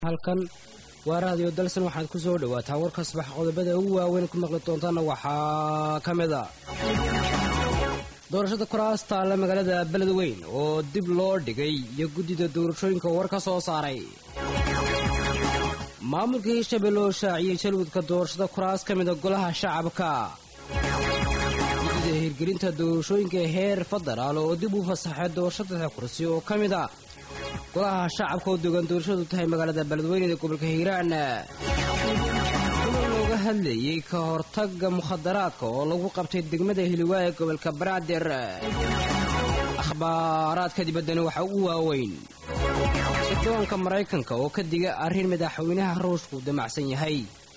halkan waa raadiyo dalsan waxaad ku soo dhowaataa warka subax qodobada ugu waaweyn ku maqli doontaana waxaa ka mid a doorashada kuraas taalla magaalada beledweyn oo dib loo dhigay iyo guddida doorashooyinka war ka soo saaray maamulka hirshabelle oo shaaciyey jalwadka doorashada kuraas ka mida golaha shacabka guddida hirgelinta doorashooyinka heer federaal oo dib u fasaxay doorashada kursi oo ka mid a golaha shacabka oo dogan doorashadu tahay magaalada beledweyne ee gobolka hiiraan kulan looga hadlayey ka hortaga mukhadaraadka oo lagu qabtay degmada hiliwaa ee gobolka banaadir akhbaaraadka dibaddana waxaa ugu waaweyn sirdoonka maraykanka oo ka diga arrin madaxweynaha ruushku damacsan yahay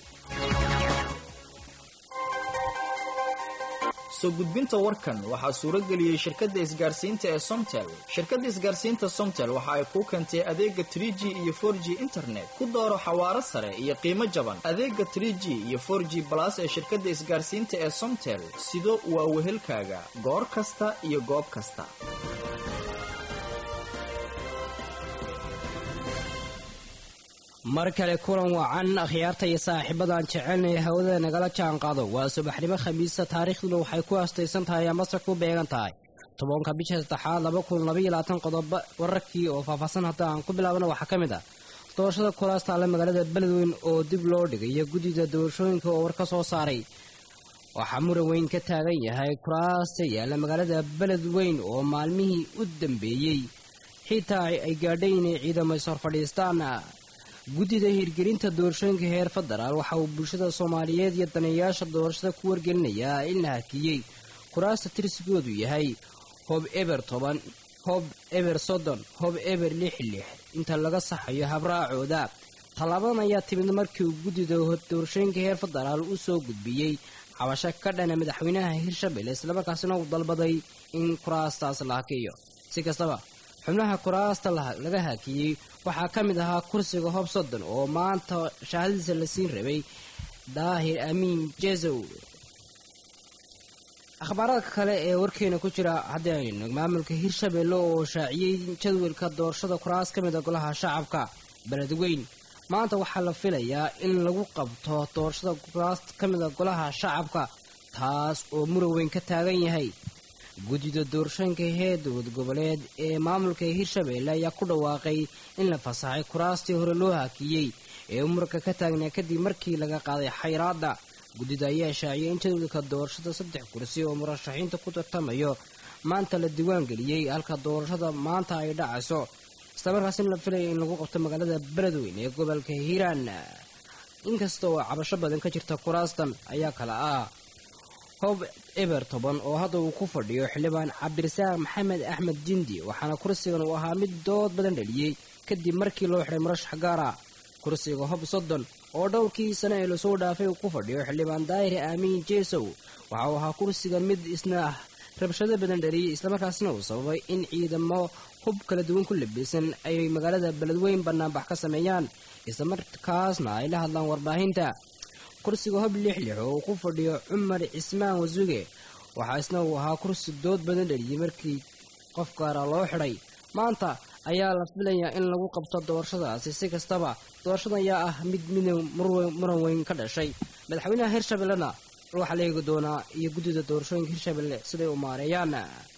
soo gudbinta warkan waxaa suuro geliyey shirkadda isgaarsiinta ee somtel shirkadda isgaarsiinta somtel waxa ay kuu keentay adeega trie g iyo for g internet ku dooro xawaaro sare iyo qiimo jaban adeega trie g iyo for g balas ee shirkadda isgaarsiinta ee somtel sido waa wehelkaaga goor kasta iyo goob kasta mar kale kulan wacan akhyaarta iyo saaxiibadaan jecelnay hawada nagala jaan qaado waa subaxnimo khamiisa taariikhduna waxay ku astaysan tahay amase ku beegan tahay tobanka bisha saddexaad laba kun labaiyo labaatan qodobo wararkii oo faahfaahsan hadda aan ku bilaabana waxaa ka mid ah doorashada kuraas taalla magaalada beledweyn oo dib loo dhigay iyo guddida doorashooyinka oo war ka soo saaray waxaa muran weyn ka taagan yahay kuraasta yaalla magaalada beledweyn oo maalmihii u dambeeyey xitaa ay gaadhay inay ciidamo ishor fadhiistaan guddida hirgelinta doorashooyinka heer federaal waxa uu bulshada soomaaliyeed iyo daneeyaasha doorashada ku wargelinayaa in la hakiyey kuraasta tirsigoodu yahay hob eber toban hob eber soddon hob eber lix lix inta laga saxayo habraacooda tallaabadan ayaa timid markii uu guddida doorashooyinka heer federaal u soo gudbiyey cabasho ka dhana madaxweynaha hirshabelle islamarkaasina uu dalbaday in kuraastaas la hakiyo si kastaba xubnaha kuraasta laga hakiyey waxaa ka mid ahaa kursiga hob soddon oo maanta shahaadadiisa la siin rabay daahir amiin jesow akhbaaraadka kale ee warkeena ku jira haddii aynu maamulka hirshabelle oo shaaciyey jadwalka doorashada kuraas ka mid a golaha shacabka beledweyn maanta waxaa la filayaa in lagu qabto doorashada kuraas ka mid a golaha shacabka taas oo muran weyn ka taagan yahay guddida doorashooyinka heer dowlad goboleed ee maamulka hirshabelle ayaa ku dhawaaqay in la fasaxay kuraastii hore loo hakiyey ee muranka ka taagnaa kadib markii laga qaaday xayraadda guddida ayaa shaaciyay in jadwalka doorashada saddex kursi oo murashaxiinta ku tartamayo maanta la diiwaangeliyey halka doorashada maanta ay dhacayso islamarkaasina la filaya in lagu qabto magaalada beledweyn ee gobolka hiiraan inkasta oo cabasho badan ka jirta kuraastan ayaa kala ah hob eber toban oo hadda uu ku fadhiyo xildhibaan cabdirasaaq maxamed axmed jindi waxaana kursigan uu ahaa mid dood badan dhaliyey kadib markii loo xidhay murashax gaara kursiga hob soddon oo dhowrkii sane ee lasoo dhaafay uu ku fadhiyo xildhibaan daahir aamiin jesow waxa uu ahaa kursigan mid isna ah rabshado badan dhaliyey islamarkaasina uu sababay in ciidamo hub kala duwan ku labisan ay magaalada beledweyn banaanbax ka sameeyaan islamarkaasna ay la hadlaan warbaahinta kursiga hob lix lix oo uu ku fadhiyo cumar cismaan wasuge waxaa isna uu ahaa kursi dood badan dhaliyey markii qof gaara loo xidhay maanta ayaa la filayaa in lagu qabto doorashadaasi si kastaba doorashada ayaa ah mid mid muran weyn ka dhashay madaxweynaha hirshabellena waxaa la eegi doonaa iyo guddida doorashooyinka hirshabelle siday u maareeyaan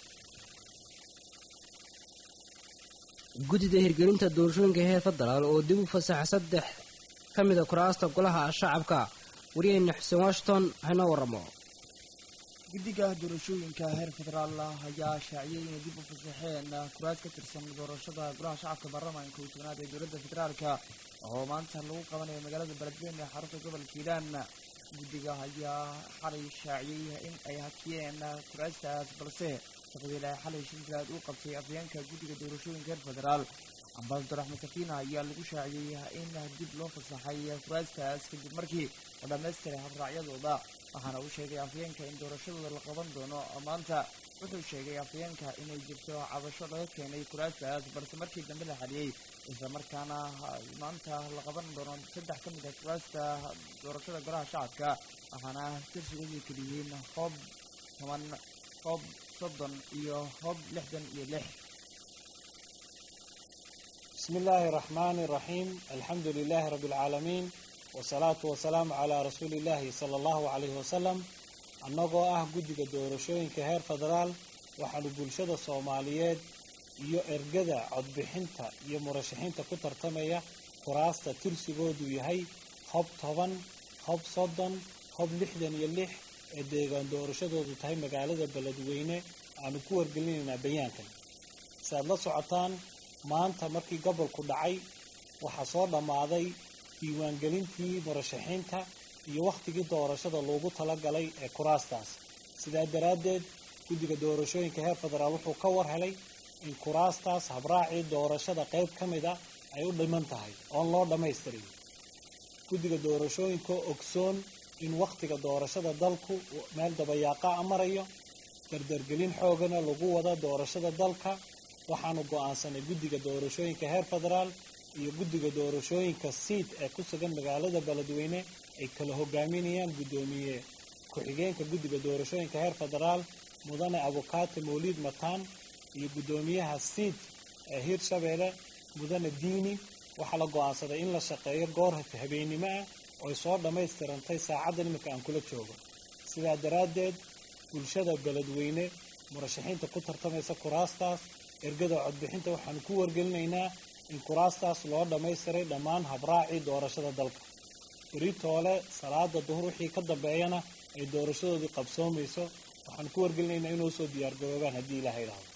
guddida hirgelinta doorashooyinka heer federaal oo dib u fasaxa saddex ka mida kuraasta golaha shacabka wariyaheenna xuseen washington haynoo waramo guddiga doorashooyinka heer federaal ayaa shaaciyey inay dib u fasaxeen kuraas ka tirsan doorashada golaha shacabka baarlamaanka iyo tobnaad ee dowladda federaalka oo maanta lagu qabanayo magaalada beledweyne ee xarunta gobolka hiiraan guddiga ayaa xalay shaaciyey in ay hakiyeen kuraastaas balse taqdiil ay xalay shintilaad u qabtay afyeenka guddiga doorashooyinka heer federaal ambasador axmed sakiina ayaa lagu shaaciyey in dib loo fasaxay kuraastaas kadib markii la dhammaystiray habraacyadooda waxaana uu sheegay afyeenka in doorashadooda la qaban doono maanta wuxuu sheegay afyeenka inay jirto cabasho laga keenay kuraastaas balse markii dambe la xaliyey islamarkaana maanta la qaban doono saddex ka mid ah kuraasta doorashada golaha shacabka waxaana tirsigoodu keliyihiin hoob toban hoob soddon iyo hoob lixdan iyo lix bismi illaahi raxmaani raxiim alxamdu lilaahi rabbi alcaalamiin wasalaatu wasalaamu calaa rasuuliillaahi sala allahu calayhi wasalam annagoo ah guddiga doorashooyinka heer federaal waxaanu bulshada soomaaliyeed iyo ergada codbixinta iyo murashaxiinta ku tartamaya kuraasta tirsigoodu yahay hob toban hob soddon hob lixdan iyo lix ee deegaan doorashadoodu tahay magaalada beledweyne aanu ku wargelinaynaa bayaankan si aad la socotaan maanta markii gobolku dhacay waxaa soo dhammaaday diiwaangelintii murashaxiinta iyo wakhtigii doorashada loogu talagalay ee kuraastaas sidaa daraaddeed guddiga doorashooyinka heer federaal wuxuu ka war helay in kuraastaas habraacii doorashada qayb ka mid a ay u dhiman tahay oon loo dhammaystirin guddiga doorashooyinka ogsoon in wakhtiga doorashada dalku meel dabayaaqa a marayo dardargelin xoogana lagu wada doorashada dalka waxaanu go'aansanay guddiga doorashooyinka heer federaal iyo guddiga doorashooyinka siid ee ku sugan magaalada beledweyne ay kala hogaaminayaan guddoomiye ku-xigeenka guddiga doorashooyinka heer federaal mudane abukaate mawliid mataan iyo guddoomiyaha siid ee hiirshabeelle mudane diini waxaa la go'aansaday in la shaqeeyo goor habeennimo ah ooy soo dhammaystirantay saacaddan iminka aan kula joogo sidaa daraaddeed bulshada beledweyne murashaxiinta ku tartamaysa kuraastaas ergada codbixinta waxaanu ku wargelinaynaa in kuraastaas loo dhammaystiray dhammaan habraacii doorashada dalka beritoole salaada duhur wixii ka dambeeyana ay doorashadoodii qabsoomayso waxaanu ku wargelinaynaa inuu soo diyaargaroobaan haddii ilaaha idhaahdo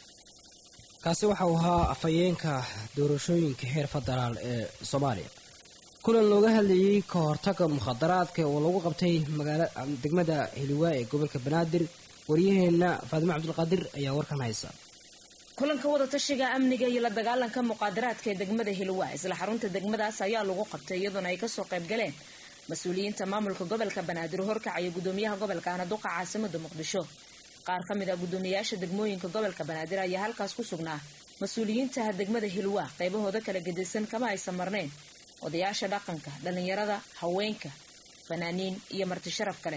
kaasi waxa uu ahaa afhayeenka doorashooyinka heer federaal ee soomaaliya kulan looga hadlayey ka hortaga mukhadaraadka oo lagu qabtay magaala degmada hiliwaa ee gobolka banaadir waryaheenna faadimo cabdulqaadir ayaa warkan haysa kulanka wadatashiga amniga iyo la dagaalanka muqaadaraadka ee degmada hiliwaa isla xarunta degmadaas ayaa lagu qabtay iyadoona ay kasoo qayb galeen mas-uuliyiinta maamulka gobolka banaadir horkacaya gudoomiyaha gobolka anaduqa caasimada muqdisho qaar ka mid a guddoomiyayaasha degmooyinka gobolka banaadir ayaa halkaas ku sugnaa mas-uuliyiinta degmada hilwaa qaybahooda kala gedisan kama aysan marnayn odayaasha dhaqanka dhallinyarada haweenka fanaaniin iyo marti sharaf kale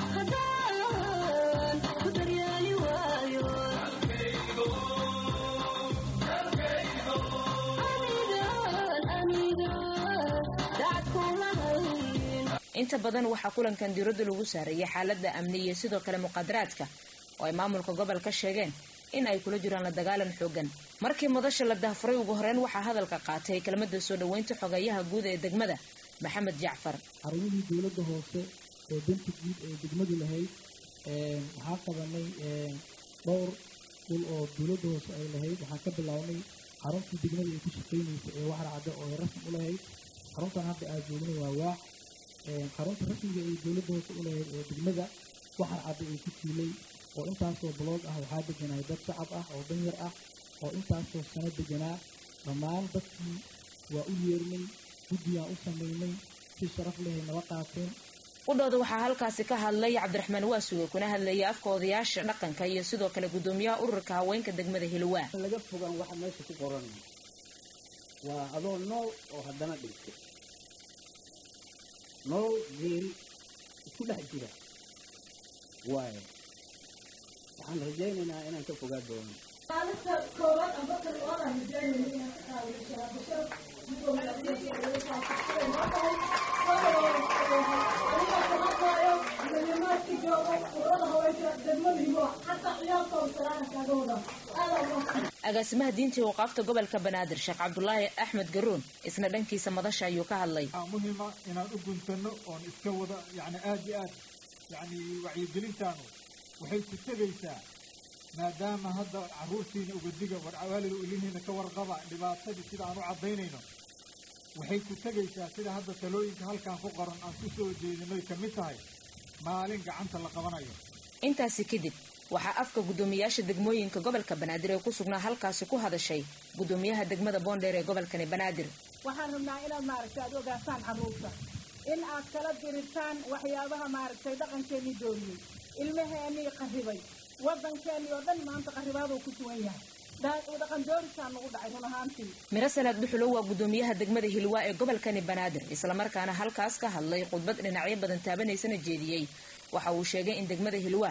inta badan waxaa kulankan diiradda lagu saareeyay xaalada amni iyo sidoo kale muqaadaraadka oo ay maamulka gobolka sheegeen in ay kula jiraan la dagaalan xoogan markii madasha la dahfuray ugu horeyn waxaa hadalka qaatay kelmada soo dhoweynta xogeeyaha guud ee degmada maxamed jacfar xarumihii dowladda hoose ee danta guud ee degmadu lahayd waxaan qabanay dhowr dhul oo dowladda hoose ay lahayd waxaan ka bilownay xaruntii degmada ay ku shaqaynaysa ee waxar cadde oo ay rasmi u lahayd xaruntan hadda aad joogna waa waax xarunta rasmiga ay dowladda hoose u lahayd ee degmada waxar cadde ay ku tiilay oo intaasoo baloog ah waxaa deganay dad shacab ah oo danyar ah oo intaasoo sano deganaa dhammaan dadkii waa u yeernay guddigaan u samaynay si sharaf lehay nala qaateen qudhooda waxaa halkaasi ka hadlay cabdiraxmaan waasuge kuna hadlayay afka odayaasha dhaqanka iyo sidoo kale guddoomiyaha ururka haweenka degmada hilwaa laga fogaan waxa meesha ku qoran waa adoo nool oo haddana dhintay nool geeri isku dhex jira waayo waxaan rajaynaynaa inaan ka fogaa doono maalinta koowaad amba kan oolaan rajaynayna inaan ka qaadashaa agaasimaha diinta i waqaafta gobolka banaadir sheekh cabdulaahi axmed garuun isna dhankiisa madasha ayuu ka hadlay waxaa muhiima inaan u guntano oon iska wada yani aada iyo aad yani wacyigelintaanu waxay ku tegaysaa maadaama hadda carruurtiina ugadiga warcawaalida ulihiina ka warqaba dhibaatadii sida aan u caddaynayno waxay ku tegaysaa sida hadda talooyinka halkan ku qoran aan ku soo jeedinoy ka mid tahay maalin gacanta la qabanayo intaasi kadib waxaa afka guddoomiyayaasha degmooyinka gobolka banaadir ee ku sugnaa halkaasi ku hadashay guddoomiyaha degmada boondheer ee gobolkani banaadir waxaan rabnaa inaad maaragtay aad ogaataan carruurta in aad kala dirirtaan waxyaabaha maaragtay dhaqankeennii dooriyey ilmaheennii qarribay waddankeennii oo dhan maanta qarribaaduu ku sugan yahay dhaqan doorisaa nagu dhacay run ahaantii miro salaad dhuxulo waa guddoomiyaha degmada hilwaa ee gobolkani banaadir islamarkaana halkaas ka hadlay khudbad dhinacyo badan taabanaysana jeediyey waxa uu sheegay in degmada hilwaa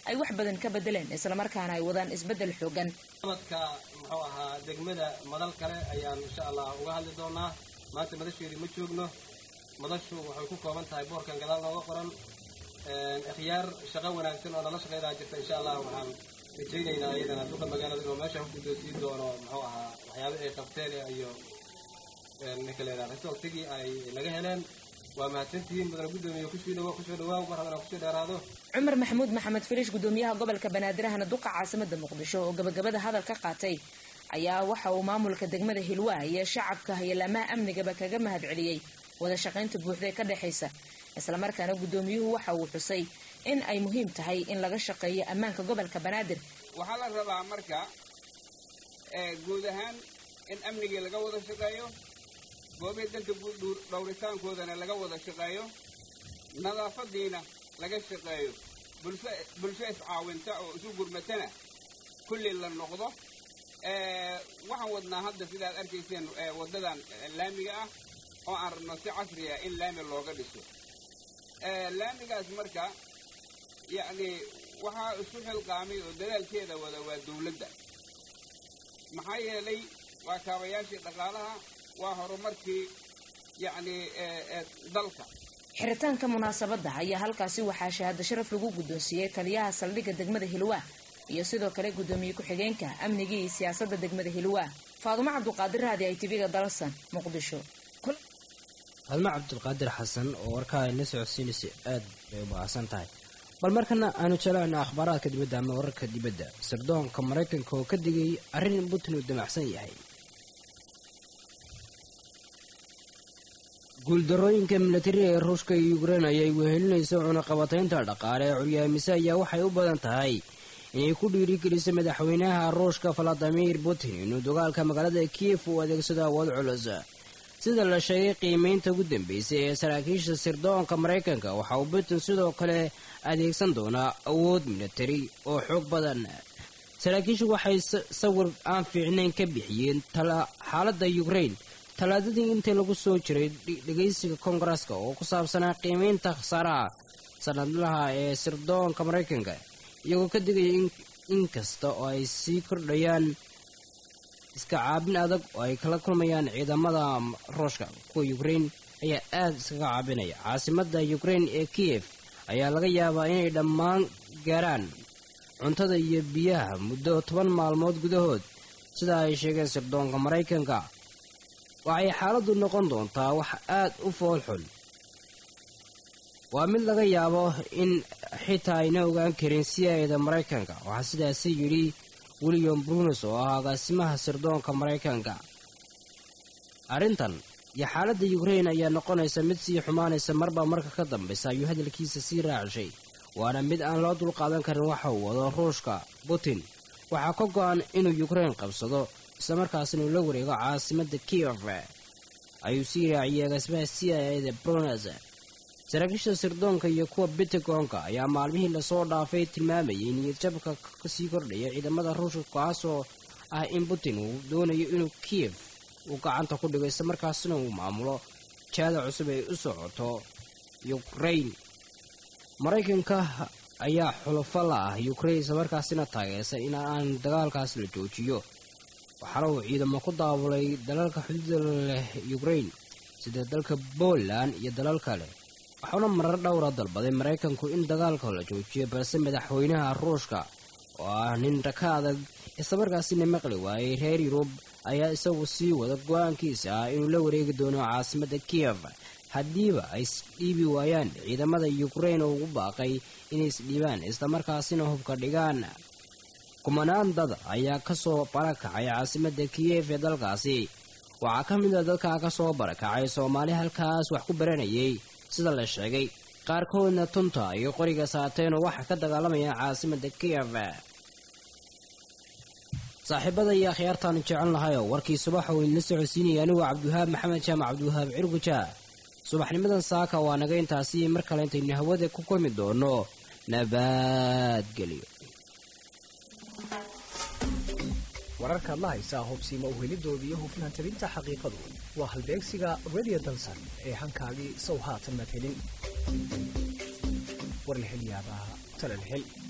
ay wax badan ka bedeleen islamarkaana ay wadaan isbeddel xoogan abadka muxuu ahaa degmada madal kale ayaan insha allah uga hadli doonaa maanta madasheedii ma joogno madashu waxay ku kooban tahay boorkan gadaal nooga qoran ikhyaar shaqo wanaagsan oo nala shaqaydaa jirta insha allah waxaan rajaynaynaa iyadana duqa magaalada inuu meesha ku guddoonsiin doono muxuu ahaa waxyaaba ay qabteen iyo ninka leedaha resultigii ay naga heleen waa mahadsantihiin mudana guddoomiye kusoo dhawo kusoo dhawaaw mar haddana kusoo dheeraado cumar maxamuud maxamed filish gudoomiyaha gobolka banaadirahana duqa caasimada muqdisho oo gabagabada hadal ka qaatay ayaa waxa uu maamulka degmada hilwaa iyo shacabka hayalaamaha amnigaba kaga mahad celiyey wada shaqaynta buuxda ee ka dhexaysa islamarkaana gudoomiyuhu waxa uu xusay in ay muhiim tahay in laga shaqeeyo ammaanka gobolka banaadir waxaa la rabaa marka guud ahaan in amnigii laga wada shaqeeyo goobihii danta guud dhowritaankoodana laga wada shaqeeyo nadaafadiina laga shaqeeyo bulsho bulsho iscaawinta oo isu gurmatana kulli la noqdo waxaan wadnaa hadda sidaad arkayseen waddadan laamiga ah oo aan rabno si casri ah in laami looga dhiso laamigaas marka yacni waxaa isu xilqaamay oo dadaalkeeda wada waa dawladda maxaa yeelay waa kaabayaashii dhaqaalaha waa horumarkii yacni dalka xiritaanka munaasabadda ayaa halkaasi waxaa shahaado sharaf lagu guddoonsiiyey taliyaha saldhigga degmada hilwaa iyo sidoo kale guddoomiye ku-xigeenka amnigii iyo siyaasadda degmada hilwaa faadumo cabduqaadir raadi ay tiviga dalsan muqdisho faadumo cabdulqaadir xasan oo warkaa la socodsiinaysa aad bay u baahsan tahay bal markana aanu jelaana akhbaaraadka dibadda ama wararka dibadda sirdoonka maraykanka oo ka digay arrin putin uu damacsan yahay guuldarooyinka milatari ee ruushka iyo ukrein ayay wehelinaysa cunaqabataynta dhaqaale ee curyaamise ayaa waxay u badan tahay inay ku dhiirigeliso madaxweynaha ruushka valadimir putin inuu dagaalka magaalada kiyef uu adeegsado awood culus sida la sheegay qiimaynta ugu dambeysay ee saraakiisha sirdoonka maraykanka waxa uu putin sidoo kale adeegsan doonaa awood milatari oo xoog badan saraakiishu waxay sawir aan fiicnayn ka bixiyeen xaaladda ukrein talaadadii intii lagu soo jiray dhegaysiga koongareska oo ku saabsanaa qiimaynta khasaaraha sanadlaha ee sirdoonka maraykanka iyagoo ka digaya in kasta oo ay sii kordhayaan iska caabin adag oo ay kala kulmayaan ciidamada ruushka kuwa ukrein ayaa aad iskaga caabinaya caasimada ukrein ee kiyef ayaa laga yaabaa inay dhammaan gaaraan cuntada iyo biyaha muddo toban maalmood gudahood sida ay sheegeen sirdoonka maraykanka waxay xaaladdu noqon doontaa wax aad u foolxun waa mid laga yaabo in xitaa ayna ogaan karin siyaayada maraykanka waxaa sidaasi yidhi william brunes oo ah agaasimaha sirdoonka maraykanka arrintan iyo xaaladda ukrein ayaa noqonaysa mid sii xumaanaysa marba marka ka dambaysa ayuu hadalkiisa sii raacishay waana mid aan loo dulqaadan karin waxa uu wado ruushka putin waxaa ka go-an inuu ukrein qabsado islamarkaasina uu la wareego caasimada kiev ayuu sii raaciyey agaasimaha c i a da brunes saraakiisha sirdoonka iyo kuwa bitagonka ayaa maalmihii lasoo dhaafay tilmaamayay niyadjabka kasii kordhaya ciidamada ruushka kaasoo ah in putin uu doonayo inuu kiev uu gacanta ku dhigo islamarkaasina uu maamulo jaada cusub ay u socoto ukrain maraykanka ayaa xulufo la ah ukrain islamarkaasina taageersan in aan dagaalkaas la joojiyo waxaana uu ciidamo ku daabulay dalalka xuduuda leh ukrain sida dalka poland iyo dalal kale waxauna marar dhowra dalbaday maraykanku in dagaalka la joojiyo balse madaxweynaha ruushka oo ah nin raka adag islamarkaasina maqli waayey reer yurub ayaa isagu sii wada go-aankiisa ah inuu la wareegi doono caasimada kiev haddiiba ay isdhiibi waayaan ciidamada ukrain oo ugu baaqay inay isdhiibaan islamarkaasina hubka dhigaan kumanaan dad ayaa kasoo barakacay caasimada kiyef ee dalkaasi waxaa ka mid a dadkaa kasoo barakacay soomaali halkaas wax ku baranayay sida la sheegay qaarkoodna tunta iyo qoriga saateenoo waxaa ka dagaalamaya caasimada kiyef saaxiibada iyo akhyaartaan jecel lahay oo warkii subaxa uu idinla socodsiinaya anigu cabdiwahaab maxamed jaamac cabdiwahaab cirguja subaxnimadan saaka waa naga intaasi mar kale intaynu hawada ku kulmi doono nabadgelyo wararkaad la haysaa hubsiima uhelidooda iyo hufnaan tabinta xaqiiqadu waa halbeegsiga radio dalsan ee hankaagii sow haatan maad helin warlahelyaabaha talalhel